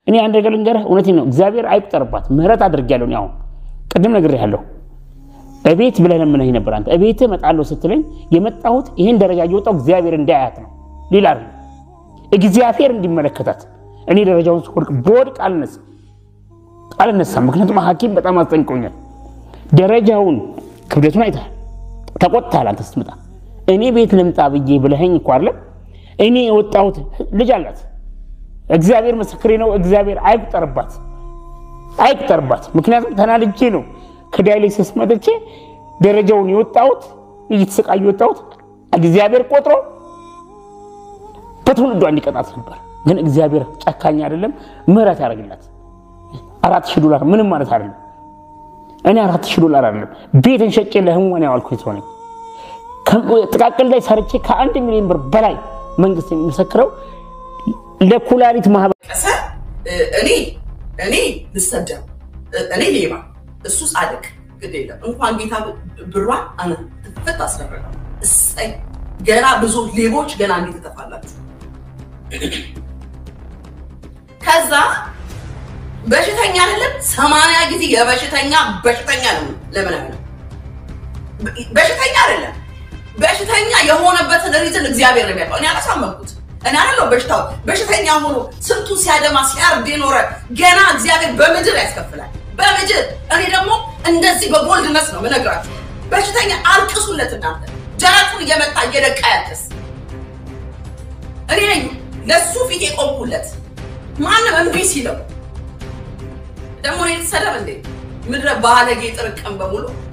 እኔ አንድ ነገር ልንገርህ፣ እውነቴን ነው። እግዚአብሔር አይቁጠርባት፣ ምህረት አድርጌያለሁ። እኔ አሁን ቅድም ነግሬሃለሁ። እቤት ብለህ ለምነኝ ነበር አንተ። እቤት እመጣለሁ ስትለኝ የመጣሁት ይህን ደረጃ እየወጣሁ እግዚአብሔር እንዳያት ነው፣ ሌላ አይደለም። እግዚአብሔር እንዲመለከታት እኔ ደረጃውን ስወድቅ በወድቅ አልነሳም አልነሳም። ምክንያቱም ሐኪም በጣም አስጠንቅቆኛል። ደረጃውን ክብደቱን አይተሃል፣ ተቆጥተሃል አንተ ስትመጣ። እኔ ቤት ልምጣ ብዬ ብለኸኝ እኮ አይደለም እኔ የወጣሁት ልጅ አላት። እግዚአብሔር ምስክሬ ነው። እግዚአብሔር አይቁጠርባት አይቁጠርባት። ምክንያቱም ተናድጄ ነው ከዳያሊሲስ መጥቼ ደረጃውን የወጣሁት እየተሰቃዩ የወጣሁት እግዚአብሔር ቆጥሮ በትውልዷ እንዲቀጣት ነበር። ግን እግዚአብሔር ጨካኝ አይደለም፣ ምህረት ያደርግላት። አራት ሺህ ዶላር ምንም ማለት አይደለም። እኔ አራት ሺህ ዶላር አይደለም ቤትን ሸጬ ለህሙማን ያዋልኩኝ ሰው ነኝ። ጥቃቅል ላይ ሰርቼ ከአንድ ሚሊዮን ብር በላይ መንግስት የሚመሰክረው ለኩላሊት ማህበር እኔ እኔ ልሰደብ እኔ ሌባ እሱ ጻድቅ ግድ የለም እንኳን ጌታ ብሯን አነ ትፈት አስደረገው። እሰይ ገና ብዙ ሌቦች ገና እንዴት ትጠፋላችሁ? ከዛ በሽተኛ አይደለም ሰማንያ ጊዜ የበሽተኛ በሽተኛ ነው። ለምን አይሆንም? በሽተኛ አይደለም በሽተኛ የሆነበትን ሪዝን እግዚአብሔር ነው የሚያውቀው። እኔ አላሳመንኩት። እኔ አይደለሁ በሽታው በሽተኛ ሆኖ ስንቱ ሲያደማ ሲያርድ የኖረ ገና እግዚአብሔር በምድር ያስከፍላል። በምድር እኔ ደግሞ እንደዚህ በቦልድነስ ነው ምነግራችሁ። በሽተኛ አልቅሱለት እናንተ ጀረቱን እየመጣ እየደቃ ያልቅስ። እኔ ነኝ ለሱ ፊት የቆምኩለት ማንም እምቢ ሲለው ደግሞ እኔ ልትሰደብ እንዴ? ምድረ ባለጌ ጥርቅም በሙሉ